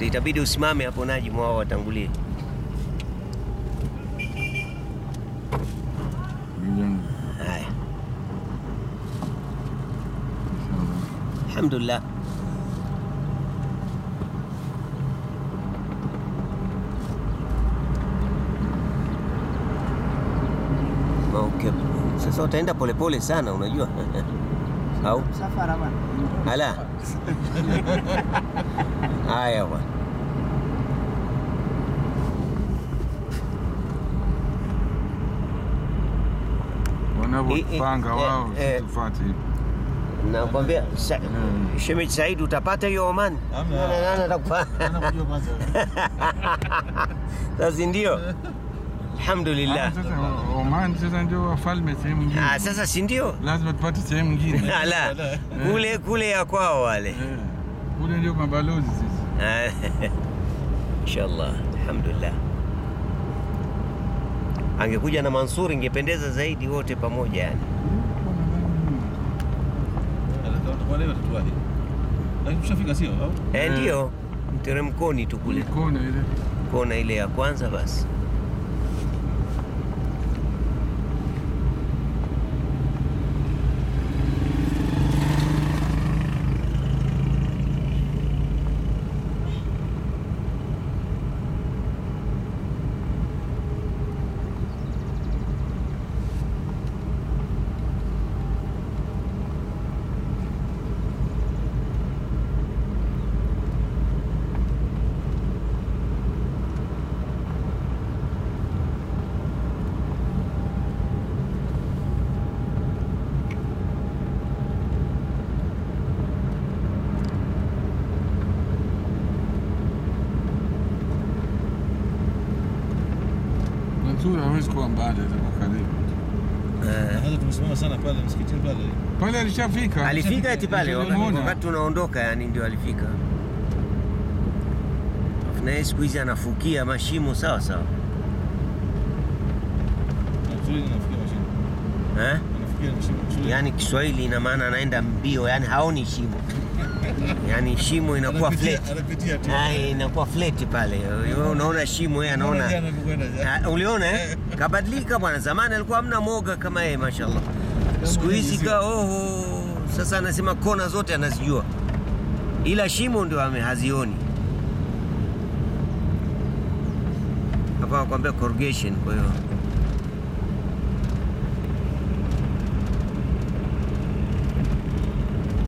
itabidi usimame hapo Najim, wao watangulie. Haya, alhamdulillah. Okay. Sasa utaenda polepole sana unajua au Msafara bwana. ala haya bwana wanavyopanga Eh, eh, wao eh, situfuate nakwambia sa, Mm. Shemeji Said utapata hiyo Oman Hamna. Nani- nani atakupa? Anakujua kwanza. sasa ndio alhamdulillah sasa Oman sasa ndio wafalme sehemu nyingine ah, sasa si ndio lazima tupate sehemu nyingine ala kule kule ya kwao wale Eh, kule ndio mabalozi sisi Ah, inshallah alhamdulillah angekuja na Mansur ingependeza zaidi wote pamoja yani Atakuwa leo atatuaje? Lakini tushafika sio au? eh, Mm. ndio mteremkoni tu kule kona ile kona ile ya kwanza basi Mansur hawezi kuwa mbali atakuwa karibu eh, Hata tumesimama sana pale msikitini pale. pale alishafika alifika eti pale wakati, Nilimuona. wakati tunaondoka yani ndio alifika Alafu na yeye siku hizi anafukia mashimo sawa sawa Shule inafikia mashine. eh? Anafikia mashine. Shule. yani Kiswahili ina maana anaenda mbio yani haoni shimo yani shimo inakuwa Anapitia- flat Anapitia tu. Ah, inakuwa flat pale wewe unaona shimo yeye anaona Jana nilikwenda jana. Ah, uliona eh? Kabadilika bwana. Zamani alikuwa hamna moga kama yeye, mashallah. Siku hizi ka oho, sasa anasema kona zote anazijua, ila shimo ndio ame- hazioni. Hapa wakwambia corrugation, kwa hiyo